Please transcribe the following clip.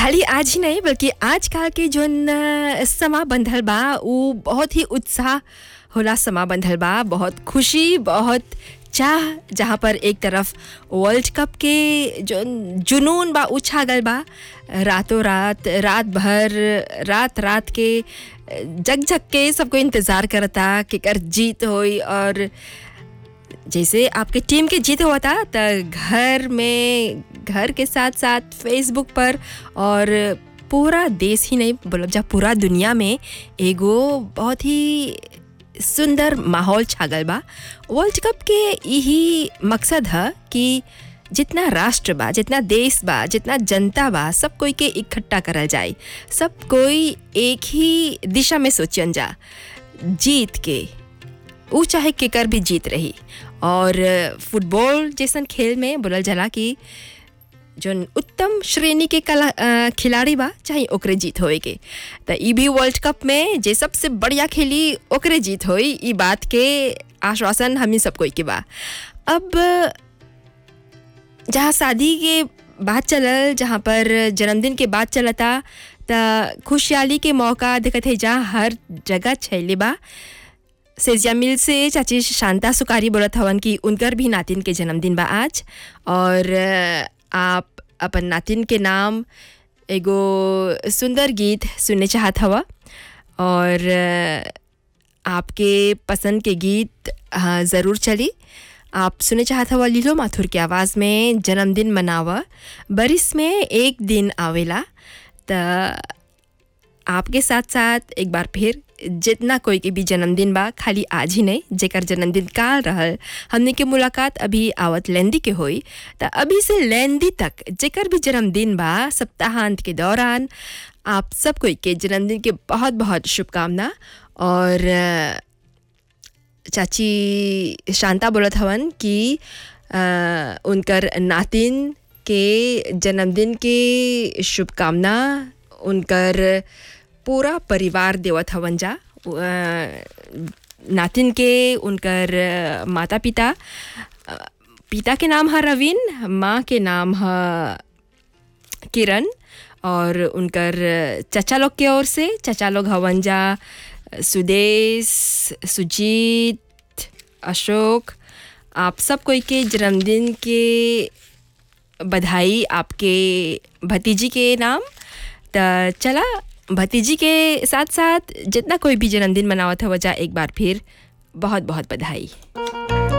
खाली आज ही नहीं बल्कि आजकल के जोन अ, समा बंधल बा उ बहुत ही उत्साह होला समा बंधल बा बहुत खुशी बहुत चाह जहाँ पर एक तरफ वर्ल्ड कप के जो जुनून बा उ छागल बा रातों रात रात भर रात रात के जग जग के सबको इंतज़ार करता कि कर जीत होई और जैसे आपके टीम के जीत हुआ था तो घर में घर के साथ साथ फेसबुक पर और पूरा देश ही नहीं बोलब जा पूरा दुनिया में एगो बहुत ही सुंदर माहौल छागल बा वर्ल्ड कप के यही मकसद है कि जितना राष्ट्र बा जितना देश बा जितना जनता बा सब कोई के इकट्ठा करल जाए सब कोई एक ही दिशा में सोचन जा जीत के ऊ चाहे केकर भी जीत रही और फुटबॉल जैसन खेल में बोलल जाला कि जोन उत्तम श्रेणी के कला अ, खिलाड़ी बा चाहे ओकरे जीत होए के त ई भी वर्ल्ड कप में जे सबसे बढ़िया खेली ओकरे जीत होई ई बात के आश्वासन हमी सब कोई के बा अब जहाँ शादी के बात चलल जहाँ पर जन्मदिन के बात चलता त खुशहाली के मौका देखत है जहाँ हर जगह छैले बा सेजिया मिल से चाची शांता सुकारी बोलत हवन कि उनकर भी नातिन के जन्मदिन बा आज और अ, आप अपन नातिन के नाम एगो सुंदर गीत सुनने चाहत हवा और अ, आपके पसंद के गीत हाँ, ज़रूर चली आप सुने चाहत हवा लीलो माथुर के आवाज़ में जन्मदिन मनावा बरिस में एक दिन आवेला त आपके साथ साथ एक बार फिर जितना कोई के भी जन्मदिन बा खाली आज ही नहीं जेकर जन्मदिन काल रहल हमने के मुलाकात अभी आवत लेंदी के होई त अभी से लेंदी तक जेकर भी जन्मदिन बा सप्ताहांत के दौरान आप सब कोई के जन्मदिन के बहुत बहुत शुभकामना और अ, चाची शांता बोलत हवन कि अ, उनकर नातिन के जन्मदिन के शुभकामना उनकर पूरा परिवार देवत हवन जा अ, नातिन के उनकर माता पिता अ, पिता के नाम है रवीन माँ के नाम है किरण और उनकर चचा लोग के ओर से चचा लोग हवन जा सुदेश सुजीत अशोक आप सब कोई के जन्मदिन के बधाई आपके भतीजी के नाम त चला भतीजी के साथ साथ जितना कोई भी जन्मदिन मनावत है वजह एक बार फिर बहुत बहुत बधाई